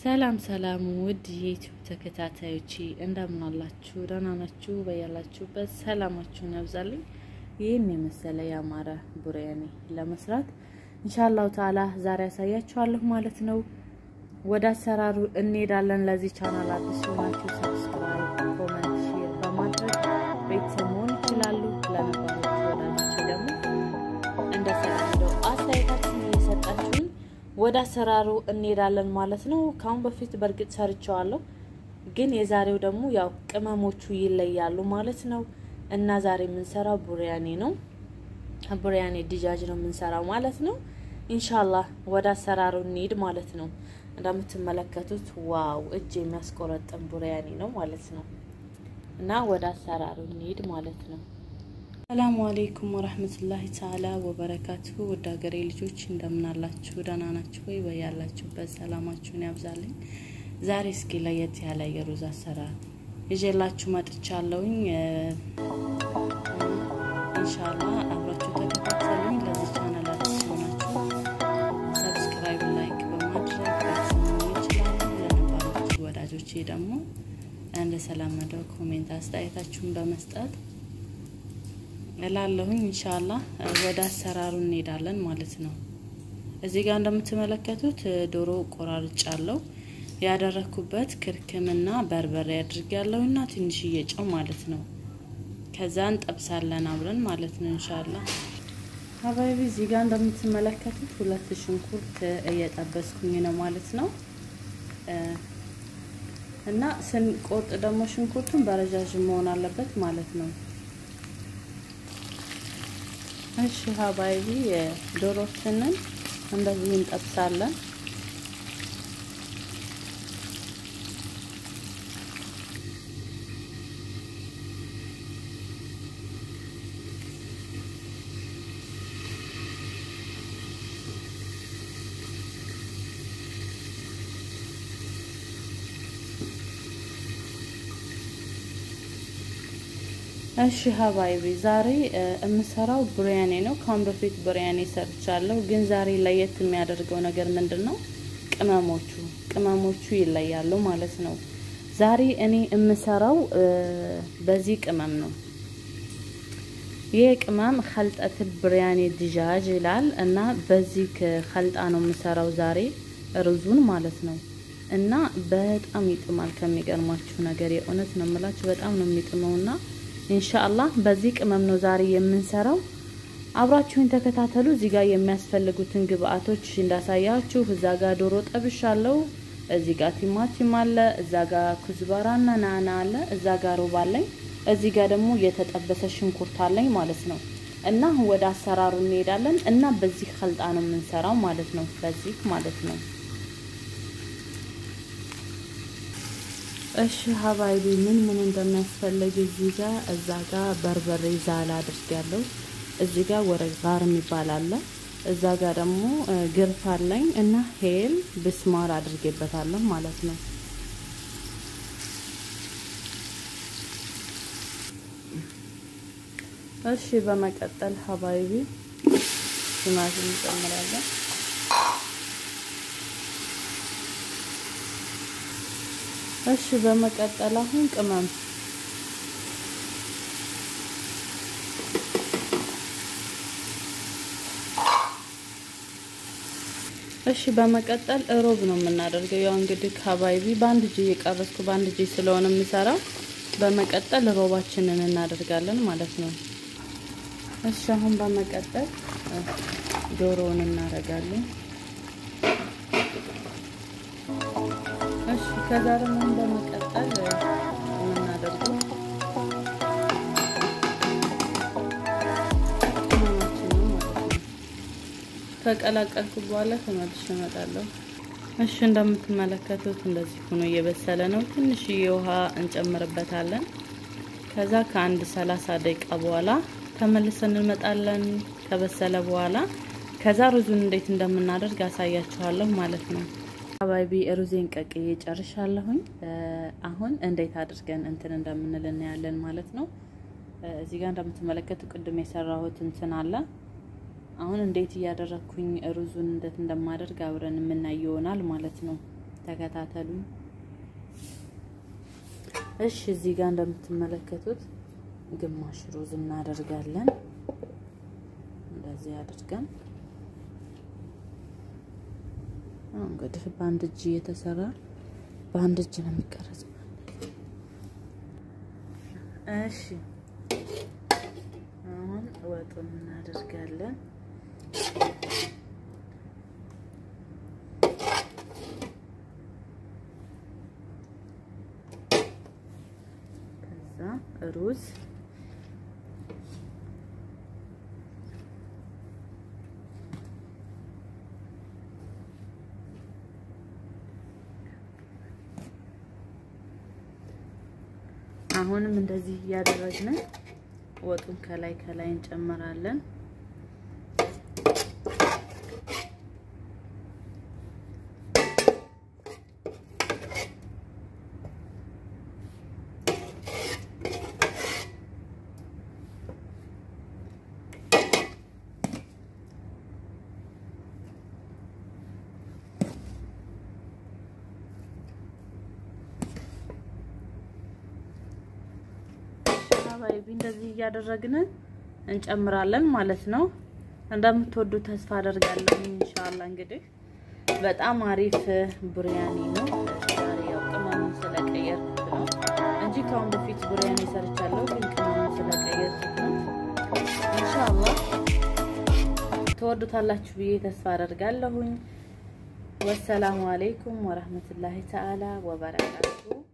ሰላም ሰላም ውድ የዩቲዩብ ተከታታዮች እንደምን አላችሁ? ደህና ናችሁ? በያላችሁበት ሰላማችሁን ያብዛልኝ። ይህን የመሰለ ያማረ ቡሪያኒ ለመስራት ኢንሻአላሁ ተዓላ ዛሬ ያሳያችኋለሁ ማለት ነው። ወደ አሰራሩ እንሄዳለን። ለዚህ ቻናል አዲስ ሆናችሁ ሰብስክራይብ፣ ኮመንት፣ ሼር በማድረግ ቤተሰብ መሆን ይችላሉ። ለነባሮች ወዳጆች ደግሞ እንደተለመደው አስተያየታችሁን እየሰጣችሁን ወደ አሰራሩ እንሄዳለን ማለት ነው። ከአሁን በፊት በእርግጥ ሰርቸዋለሁ፣ ግን የዛሬው ደግሞ ያው ቅመሞቹ ይለያሉ ማለት ነው እና ዛሬ የምንሰራው ቡሪያኒ ነው። ቡሪያኒ ድጃጅ ነው የምንሰራው ማለት ነው። ኢንሻላህ ወደ አሰራሩ እንሂድ ማለት ነው። እንደምትመለከቱት ዋው እጅ የሚያስቆረጥም ቡሪያኒ ነው ማለት ነው እና ወደ አሰራሩ እንሂድ ማለት ነው። ሰላሙ አሌይኩም ወረህመቱላሂ ተዓላ ወበረካቱሁ። ውድ ሀገሬ ልጆች እንደምናላችሁ ደህና ናችሁ ወይ? በያላችሁበት ሰላማችሁን ያብዛልኝ። ዛሬ እስኪ ለየት ያለ የሩዝ አሰራር ይዤላችሁ መጥቻለሁኝ። ኢንሻአላህ አብራችሁ ተከታተሉኝ። ለዚህ ቻናል አዲስ ሆናችሁ ሰብስክራይብ፣ ላይክ በማድረግ ቤተሰብ ይችላሉ። ለነባሮች ወዳጆቼ ደግሞ እንደተለመደው ኮሜንት አስተያየታችሁን በመስጠት እላለሁኝ ኢንሻአላህ ወደ አሰራሩ እንሄዳለን ማለት ነው። እዚህ ጋር እንደምትመለከቱት ዶሮ ቆራርጫለሁ። ያደረኩበት ክርክምና በርበሬ አድርጌያለሁና ትንሽዬ ጨው ማለት ነው። ከዛ እንጠብሳለን አብረን ማለት ነው ኢንሻአላህ። ሀባይቢ እዚህ ጋር እንደምትመለከቱት ሁለት ሽንኩርት እየጠበስኩኝ ነው ማለት ነው። እና ስንቆርጥ ደግሞ ሽንኩርቱን በረዣዥም መሆን አለበት ማለት ነው። እሺ ሀባይቢ ዶሮችንን እንደዚህ እንጠብሳለን። እሺ ሀባይቢ ዛሬ የምሰራው ብሪያኔ ነው። ካሁን በፊት ብሪያኔ ሰርቻለሁ፣ ግን ዛሬ ለየት የሚያደርገው ነገር ምንድን ነው? ቅመሞቹ ቅመሞቹ ይለያሉ ማለት ነው። ዛሬ እኔ የምሰራው በዚህ ቅመም ነው። ይህ ቅመም ከልጠትል ብሪያኔ ድጃጅ ይላል እና በዚህ ከልጣ ነው የምሰራው ዛሬ ሩዙን ማለት ነው። እና በጣም ይጥማል ከሚገርማችሁ ነገር የእውነት ነው የምላችሁ በጣም ነው የሚጥመውና ኢንሻአላህ በዚህ ቅመም ነው ዛሬ የምንሰራው። አብራችሁን ተከታተሉ። እዚህ ጋር የሚያስፈልጉትን ግብአቶች እንዳሳያችሁ፣ እዛ ጋር ዶሮ ጠብሻለሁ፣ እዚህ ጋር ቲማቲም አለ፣ እዛ ጋር ኩዝባራና ናና አለ፣ እዛ ጋር ሮብ አለኝ፣ እዚህ ጋር ደግሞ የተጠበሰ ሽንኩርት አለኝ ማለት ነው። እና ወደ አሰራሩ እንሄዳለን እና በዚህ ከልጣ ነው የምንሰራው ማለት ነው። በዚህ ማለት ነው። እሺ ሀባይቢ ምን ምን እንደሚያስፈልግ እዚህ ጋር እዛ ጋር በርበሬ ዛላ አድርጌያለሁ። እዚህ ጋር ወረቅ ጋር የሚባል አለ። እዛ ጋር ደግሞ ግርፍ አለኝ እና ሄል ብስማር አድርጌበታለሁ ማለት ነው። እሺ በመቀጠል ሀባይቢ ቲማቲም እንጨምራለን። እሺ በመቀጠል አሁን ቅመም እሺ በመቀጠል እሮብ ነው የምናደርገው። ያው እንግዲህ ካባይቢ በአንድ እጅ እየቀረስኩ በአንድ እጅ ስለሆነ የምሰራው በመቀጠል እሮባችንን እናደርጋለን ማለት ነው። እሺ አሁን በመቀጠል ዶሮውን እናደርጋለን። እሺ ከዛ ደግሞ በመቀጠል የምናደርገው ቅመማችን ነው ማለት ነው። ከቀላቀልኩ በኋላ ተመልሼ እመጣለሁ። እሺ እንደምትመለከቱት እንደዚህ ሆኖ እየበሰለ ነው። ትንሽዬ ውሃ እንጨምርበታለን። ከዛ ከአንድ ሰላሳ ደቂቃ በኋላ ተመልሰን እንመጣለን። ከበሰለ በኋላ ከዛ ሩዙን እንዴት እንደምናደርግ አሳያችኋለሁ ማለት ነው። አባቢ ሩዜን ቀቅዬ ጨርሻለሁኝ። አሁን እንዴት አድርገን እንትን እንደምንል እናያለን ማለት ነው። እዚህ ጋር እንደምትመለከቱ ቅድም የሰራሁት እንትን አለ። አሁን እንዴት እያደረግኩኝ ሩዙን እንዴት እንደማደርግ አብረን የምናይ ይሆናል ማለት ነው። ተከታተሉኝ። እሺ እዚህ ጋር እንደምትመለከቱት ግማሽ ሩዝ እናደርጋለን። እንደዚህ አድርገን እንግዲህ በአንድ እጅ እየተሰራ በአንድ እጅ ነው የሚቀረጸው። እሺ አሁን ወጡን እናደርጋለን። ከዛ ሩዝ አሁንም እንደዚህ እያደረግን ወጡን ከላይ ከላይ እንጨምራለን። ባይቢ እንደዚህ እያደረግን እንጨምራለን ማለት ነው። እንደምትወዱ ተስፋ አደርጋለሁ። ኢንሻአላህ እንግዲህ በጣም አሪፍ ቡሪያኒ ነው። ዛሬ ያው ቅመሙን ስለቀየርኩት ነው እንጂ ከአሁን በፊት ቡሪያኒ ሰርቻለሁ፣ ግን ቅመሙን ስለቀየርኩት ነው። ኢንሻአላህ ትወዱታላችሁ ብዬ ተስፋ አደርጋለሁኝ። ወሰላሙ አለይኩም ወራህመቱላሂ ተዓላ ወበረካቱ